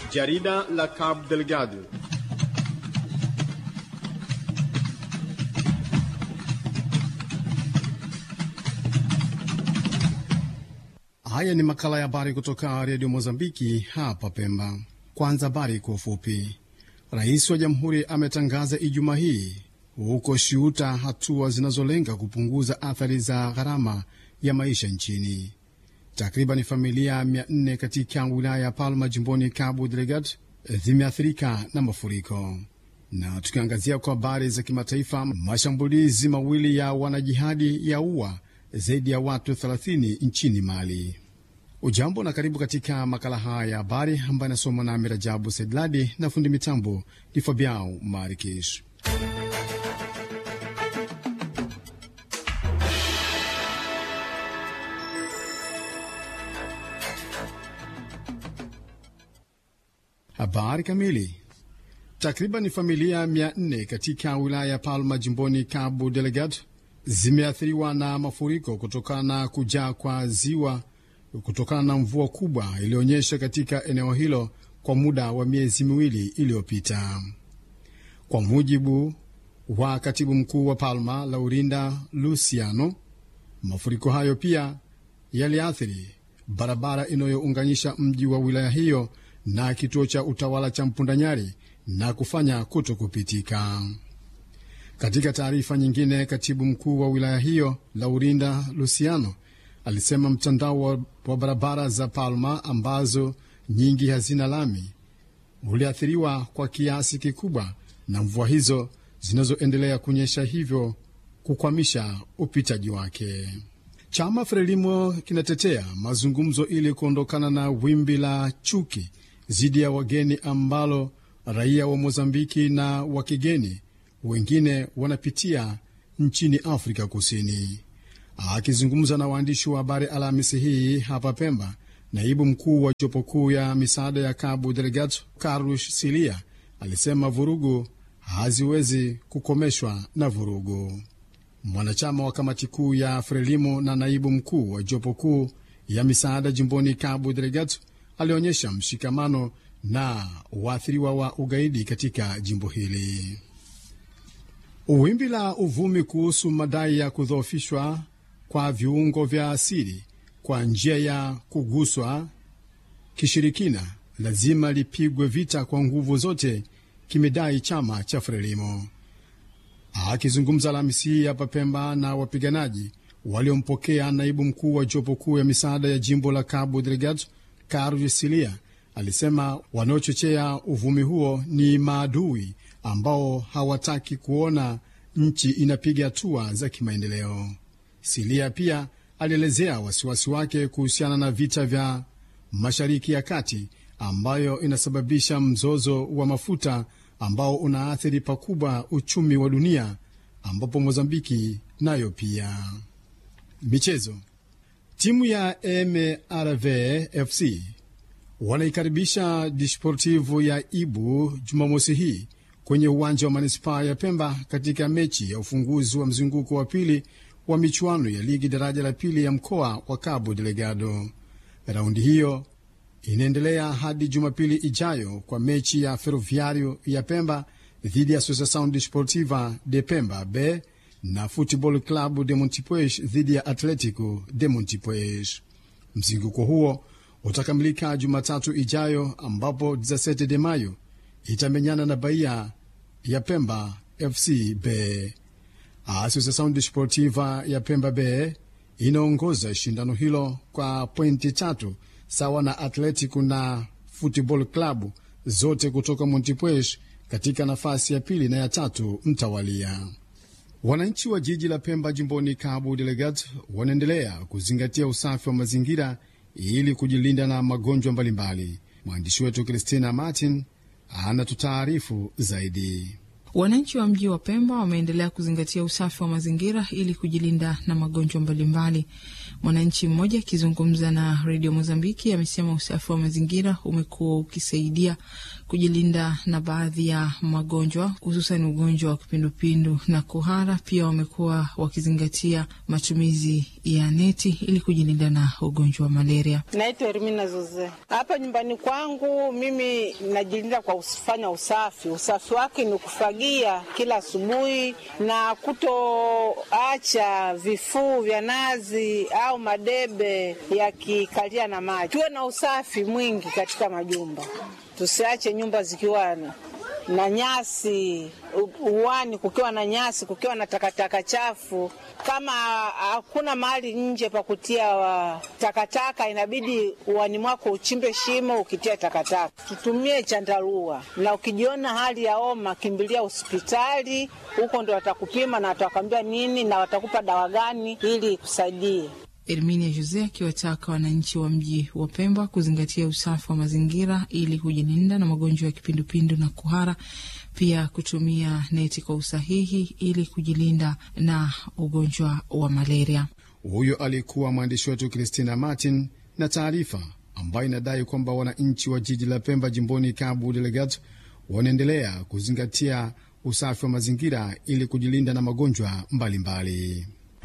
Jarida la Cabo Delgado. Haya ni makala ya habari kutoka redio Mozambiki hapa Pemba. Kwanza habari kwa ufupi. Rais wa jamhuri ametangaza Ijumaa hii huko Shiuta hatua zinazolenga kupunguza athari za gharama ya maisha nchini. Takriban familia 400 katika wilaya ya Palma jimboni Cabo Delgado zimeathirika na mafuriko. Na tukiangazia kwa habari za kimataifa, mashambulizi mawili ya wanajihadi ya ua zaidi ya watu 30 nchini Mali. Ujambo na karibu katika makala haya ya habari ambayo anasomwa na Mirajabu Sedladi na fundi mitambo ni Fabiao Marikish. Habari kamili. Takriban familia 400 katika wilaya ya Palma jimboni Cabo Delgado zimeathiriwa na mafuriko kutokana na kujaa kwa ziwa kutokana na mvua kubwa iliyoonyesha katika eneo hilo kwa muda wa miezi miwili iliyopita. Kwa mujibu wa katibu mkuu wa Palma, Laurinda Luciano, mafuriko hayo pia yaliathiri barabara inayounganisha mji wa wilaya hiyo na kituo cha utawala cha Mpundanyari na kufanya kuto kupitika. Katika taarifa nyingine, katibu mkuu wa wilaya hiyo Laurinda Luciano alisema mtandao wa, wa barabara za Palma ambazo nyingi hazina lami uliathiriwa kwa kiasi kikubwa na mvua hizo zinazoendelea kunyesha, hivyo kukwamisha upitaji wake. Chama Frelimo kinatetea mazungumzo ili kuondokana na wimbi la chuki dhidi ya wageni ambalo raia wa Mozambiki na wa kigeni wengine wanapitia nchini Afrika Kusini. Akizungumza na waandishi wa habari Alhamisi hii hapa Pemba, naibu mkuu wa jopo kuu ya misaada ya Cabo Delgado Carlos Silia alisema vurugu haziwezi kukomeshwa na vurugu. Mwanachama wa kamati kuu ya Frelimo na naibu mkuu wa jopo kuu ya misaada jimboni Cabo Delgado alionyesha mshikamano na waathiriwa wa ugaidi katika jimbo hili. Wimbi la uvumi kuhusu madai ya kudhoofishwa kwa viungo vya asili kwa njia ya kuguswa kishirikina lazima lipigwe vita kwa nguvu zote, kimedai chama cha Frelimo. Akizungumza Alhamisi hii hapa Pemba na wapiganaji waliompokea, naibu mkuu wa jopo kuu ya misaada ya jimbo la Cabo Delgado Carlos Silia alisema wanaochochea uvumi huo ni maadui ambao hawataki kuona nchi inapiga hatua za kimaendeleo. Silia pia alielezea wasiwasi wake kuhusiana na vita vya Mashariki ya Kati ambayo inasababisha mzozo wa mafuta ambao unaathiri pakubwa uchumi wa dunia, ambapo Mozambiki nayo pia. Michezo. Timu ya MRV FC wanaikaribisha Disportivo ya Ibu Jumamosi hii kwenye uwanja wa manispaa ya Pemba katika mechi ya ufunguzi wa mzunguko wa pili wa michuano ya ligi daraja la pili ya mkoa wa Cabo Delgado. Raundi hiyo inaendelea hadi Jumapili ijayo kwa mechi ya Ferroviario ya Pemba dhidi ya Associação Desportiva de Pemba B na Football Club de Montipuez dhidi ya Atletico de Montipuez. Mzunguko huo utakamilika Jumatatu ijayo ambapo 17 de Mayo itamenyana na Bahia ya Pemba FC B. Associação Desportiva ya Pemba B inaongoza shindano hilo kwa pointi tatu sawa na Atletico na Football Club zote kutoka Montipuez katika nafasi ya pili na ya tatu mtawalia. Wananchi wa jiji la Pemba jimboni Cabo Delgado wanaendelea kuzingatia usafi wa mazingira ili kujilinda na magonjwa mbalimbali. Mwandishi wetu Christina Martin anatutaarifu zaidi. Wananchi wa mji wa Pemba wameendelea kuzingatia usafi wa mazingira ili kujilinda na magonjwa mbalimbali. Mwananchi mmoja akizungumza na redio Mozambiki amesema usafi wa mazingira umekuwa ukisaidia kujilinda na baadhi ya magonjwa hususan ugonjwa wa kipindupindu na kuhara. Pia wamekuwa wakizingatia matumizi ya neti ili kujilinda na ugonjwa wa malaria. Naitwa Ermina Zoze. Hapa nyumbani kwangu mimi najilinda kwa kufanya usafi. Usafi wake ni kufagia kila asubuhi na kutoacha vifuu vya nazi au madebe yakikalia na maji. Tuwe na usafi mwingi katika majumba, tusiache nyumba zikiwa na nyasi uwani, kukiwa na nyasi, kukiwa na takataka chafu. Kama hakuna mahali nje pa kutia wa takataka, inabidi uwani mwako uchimbe shimo ukitia takataka. Tutumie chandarua, na ukijiona hali ya homa, kimbilia hospitali. Huko ndo watakupima na watakwambia nini na watakupa dawa gani ili kusaidie. Erminia Jose akiwataka wananchi wa mji wa Pemba kuzingatia usafi wa mazingira ili kujilinda na magonjwa ya kipindupindu na kuhara, pia kutumia neti kwa usahihi ili kujilinda na ugonjwa wa malaria. Huyo alikuwa mwandishi wetu Christina Martin na taarifa ambayo inadai kwamba wananchi wa jiji la Pemba jimboni Cabo Delgado wanaendelea kuzingatia usafi wa mazingira ili kujilinda na magonjwa mbalimbali.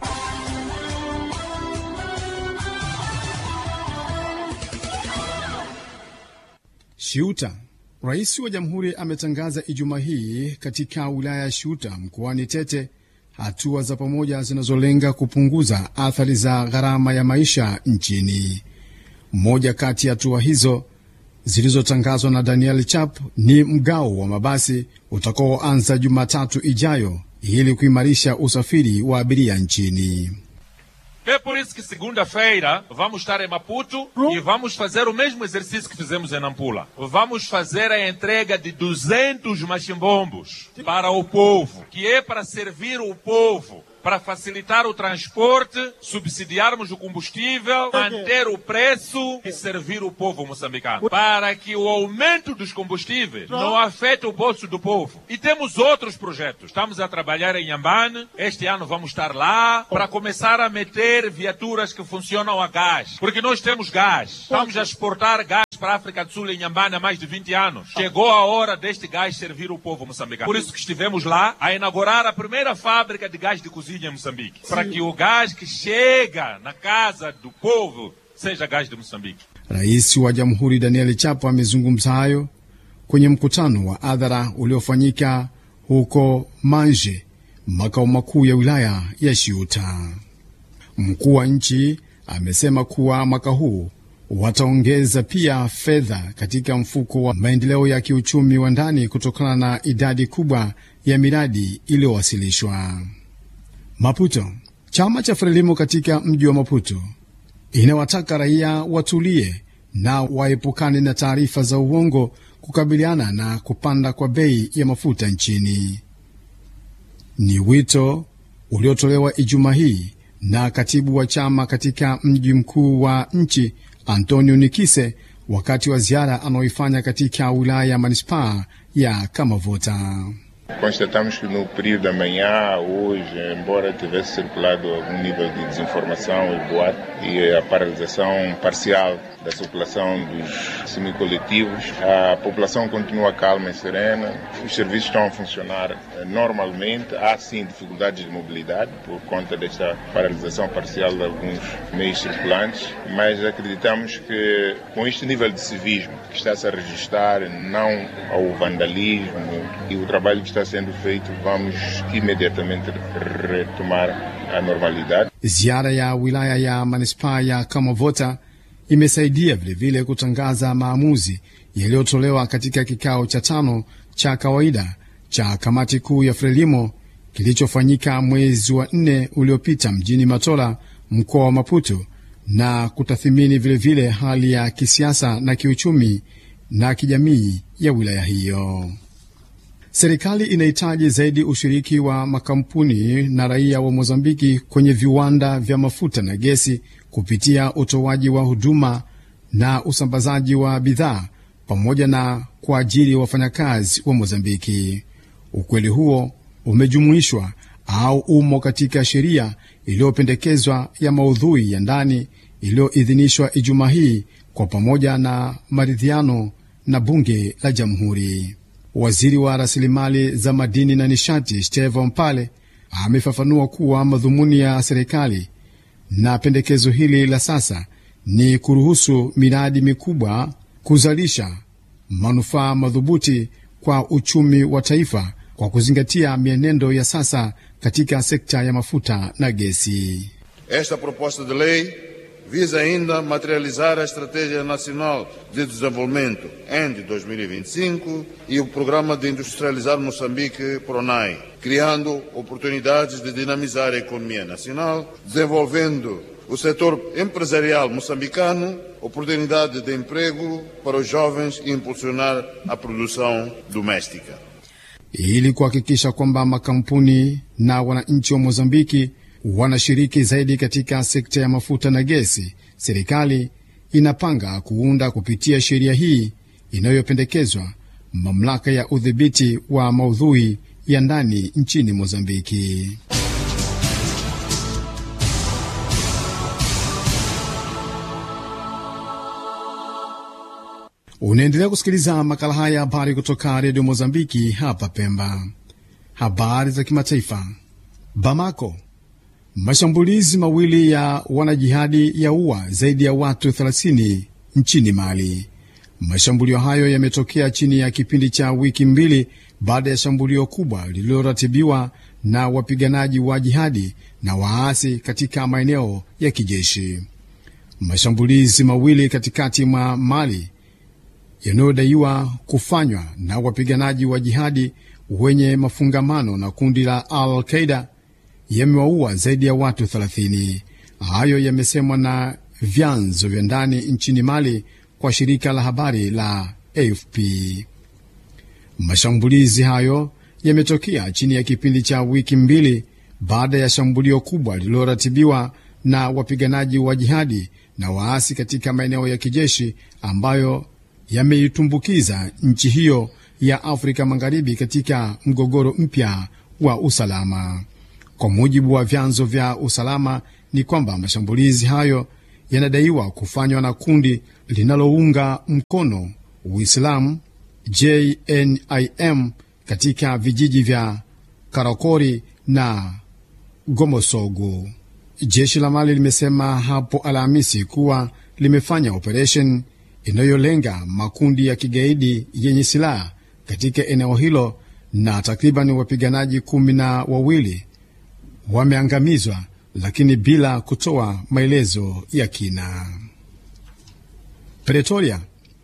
Shiuta. Rais wa jamhuri ametangaza Ijumaa hii katika wilaya ya Shiuta mkoani Tete hatua za pamoja zinazolenga kupunguza athari za gharama ya maisha nchini. Moja kati ya hatua hizo zilizotangazwa na Daniel Chap ni mgao wa mabasi utakaoanza Jumatatu ijayo ili kuimarisha usafiri wa abiria nchini. É por isso que segunda-feira vamos estar em Maputo e vamos fazer o mesmo exercício que fizemos em Nampula. Vamos fazer a entrega de 200 machimbombos para o povo, que é para servir o povo, para facilitar o transporte, subsidiarmos o combustível, manter o preço e servir o povo moçambicano. Para que o aumento dos combustíveis não afete o bolso do povo. E temos outros projetos. Estamos a trabalhar em Yambane. Este ano vamos estar lá para começar a meter viaturas que funcionam a gás. Porque nós temos gás. Estamos a exportar gás para a África do Sul em Yambane há mais de 20 anos. Chegou a hora deste gás servir o povo moçambicano. Por isso que estivemos lá a inaugurar a primeira fábrica de gás de cozinha em Moçambique. Para que o gás que chega na casa do povo seja gás de Moçambique. Rais wa Jamhuri Daniel Chapo amezungumza hayo kwenye mkutano wa hadhara uliofanyika huko Manje, makao makuu ya wilaya ya Shiuta. Mkuu wa nchi amesema kuwa mwaka huu wataongeza pia fedha katika mfuko wa maendeleo ya kiuchumi wa ndani kutokana na idadi kubwa ya miradi iliyowasilishwa. Maputo. Chama cha Frelimo katika mji wa Maputo inawataka raia watulie na waepukane na taarifa za uongo kukabiliana na kupanda kwa bei ya mafuta nchini. Ni wito uliotolewa Ijumaa hii na katibu wa chama katika mji mkuu wa nchi Antonio Nikise wakati wa ziara anaoifanya katika wilaya ya manispaa ya Kamavota. Constatamos que no período da manhã, hoje, embora tivesse circulado algum nível de desinformação e boato e a paralisação parcial da circulação dos semicoletivos, a população continua calma e serena, os serviços estão a funcionar normalmente. Há sim dificuldades de mobilidade por conta desta paralisação parcial de alguns meios circulantes, mas acreditamos que com este nível de civismo que está-se a registrar, não ao vandalismo e o trabalho que está sendo feito, vamos imediatamente retomar a normalidade. Ziara ya wilaya ya manispaa ya Kamavota imesaidia vilevile kutangaza maamuzi yaliyotolewa katika kikao cha tano cha kawaida cha kamati kuu ya Frelimo kilichofanyika mwezi wa nne uliopita mjini Matola, mkoa wa Maputo, na kutathimini vilevile hali ya kisiasa na kiuchumi na kijamii ya wilaya hiyo. Serikali inahitaji zaidi ushiriki wa makampuni na raia wa Mozambiki kwenye viwanda vya mafuta na gesi kupitia utoaji wa huduma na usambazaji wa bidhaa pamoja na kuajiri wafanyakazi wa Mozambiki. Ukweli huo umejumuishwa au umo katika sheria iliyopendekezwa ya maudhui ya ndani iliyoidhinishwa Ijumaa hii kwa pamoja na maridhiano na bunge la jamhuri. Waziri wa rasilimali za madini na nishati Steve Mpale amefafanua kuwa madhumuni ya serikali na pendekezo hili la sasa ni kuruhusu miradi mikubwa kuzalisha manufaa madhubuti kwa uchumi wa taifa kwa kuzingatia mienendo ya sasa katika sekta ya mafuta na gesi. Esta proposta de lei visa ainda materializar a Estratégia Nacional de Desenvolvimento ENDE 2025 e o Programa de Industrializar Moçambique PRONAI, criando oportunidades de dinamizar a economia nacional, desenvolvendo o setor empresarial moçambicano, oportunidade de emprego para os jovens e impulsionar a produção doméstica. ili kuhakikisha kwamba makampuni na wananchi wa Mozambiki wanashiriki zaidi katika sekta ya mafuta na gesi. Serikali inapanga kuunda kupitia sheria hii inayopendekezwa mamlaka ya udhibiti wa maudhui ya ndani nchini Mozambiki. Unaendelea kusikiliza makala haya ya habari kutoka redio Mozambiki hapa Pemba. Habari za kimataifa. Bamako, mashambulizi mawili ya wanajihadi ya ua zaidi ya watu 30 nchini Mali. Mashambulio hayo yametokea chini ya kipindi cha wiki mbili baada ya shambulio kubwa lililoratibiwa na wapiganaji wa jihadi na waasi katika maeneo ya kijeshi. Mashambulizi mawili katikati mwa Mali yanayodaiwa kufanywa na wapiganaji wa jihadi wenye mafungamano na kundi la Al Qaida yamewaua zaidi ya watu 30. Hayo yamesemwa na vyanzo vya ndani nchini Mali kwa shirika la habari la AFP. Mashambulizi hayo yametokea chini ya kipindi cha wiki mbili baada ya shambulio kubwa lililoratibiwa na wapiganaji wa jihadi na waasi katika maeneo ya kijeshi ambayo yameitumbukiza nchi hiyo ya Afrika Magharibi katika mgogoro mpya wa usalama. Kwa mujibu wa vyanzo vya usalama, ni kwamba mashambulizi hayo yanadaiwa kufanywa na kundi linalounga mkono Uislamu JNIM katika vijiji vya Karakori na Gomosogo. Jeshi la Mali limesema hapo Alhamisi kuwa limefanya operesheni inayolenga makundi ya kigaidi yenye silaha katika eneo hilo na takriban wapiganaji kumi na wawili wameangamizwa, lakini bila kutoa maelezo ya kina. Pretoria.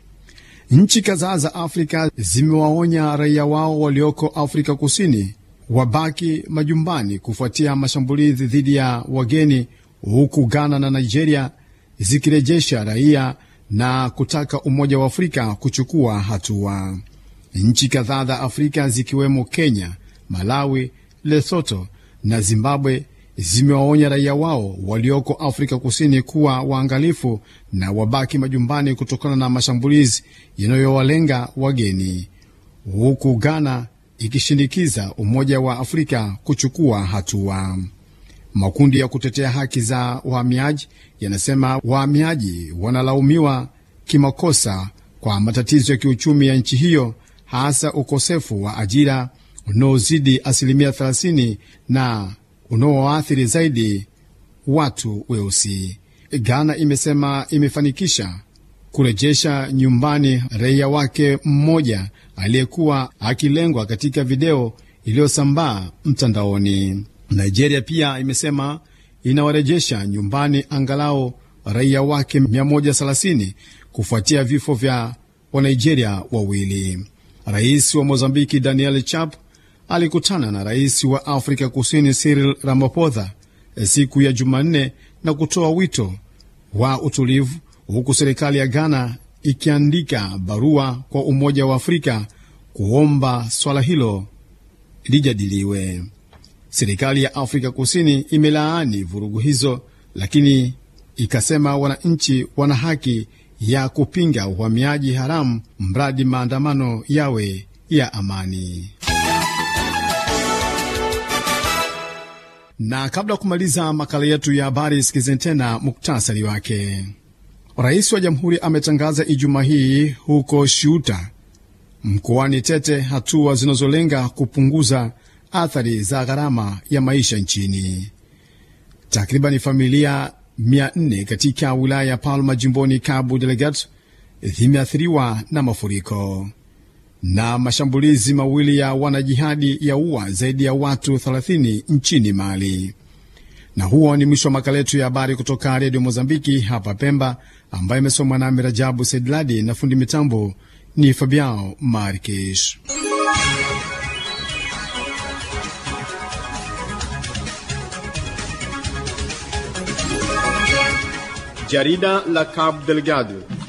Nchi kadhaa za Afrika zimewaonya raia wao walioko Afrika Kusini wabaki majumbani kufuatia mashambulizi dhidi ya wageni, huku Ghana na Nigeria zikirejesha raia na kutaka Umoja wa Afrika kuchukua hatua. Nchi kadhaa za Afrika zikiwemo Kenya, Malawi, Lesotho na Zimbabwe zimewaonya raia wao walioko Afrika Kusini kuwa waangalifu na wabaki majumbani kutokana na mashambulizi yanayowalenga wageni, huku Ghana ikishinikiza Umoja wa Afrika kuchukua hatua. Makundi ya kutetea haki za wahamiaji yanasema wahamiaji wanalaumiwa kimakosa kwa matatizo ya kiuchumi ya nchi hiyo, hasa ukosefu wa ajira unaozidi asilimia 30 na unaoathiri zaidi watu weusi. Ghana imesema imefanikisha kurejesha nyumbani raia wake mmoja aliyekuwa akilengwa katika video iliyosambaa mtandaoni. Nigeria pia imesema inawarejesha nyumbani angalau raia wake 130 kufuatia vifo vya Wanigeria wawili. Rais wa Mozambiki Daniel Chap alikutana na rais wa Afrika Kusini Cyril Ramaphosa siku ya Jumanne na kutoa wito wa utulivu, huku serikali ya Ghana ikiandika barua kwa Umoja wa Afrika kuomba swala hilo lijadiliwe. Serikali ya Afrika Kusini imelaani vurugu hizo, lakini ikasema wananchi wana haki ya kupinga uhamiaji haramu mradi maandamano yawe ya amani. Na kabla ya kumaliza makala yetu ya habari, sikizeni tena muktasari wake. Rais wa jamhuri ametangaza Ijumaa hii huko Shiuta mkoani Tete hatua zinazolenga kupunguza athari za gharama ya maisha nchini. Takribani familia 400 katika wilaya ya Palma jimboni Cabo Delgado zimeathiriwa na mafuriko na mashambulizi mawili ya wanajihadi ya ua zaidi ya watu 30 nchini Mali. Na huo ni mwisho wa makala yetu ya habari kutoka redio Mozambiki hapa Pemba, ambayo imesomwa nami Rajabu Sedladi na fundi mitambo ni Fabiao Marques. Jarida la Cabo Delgado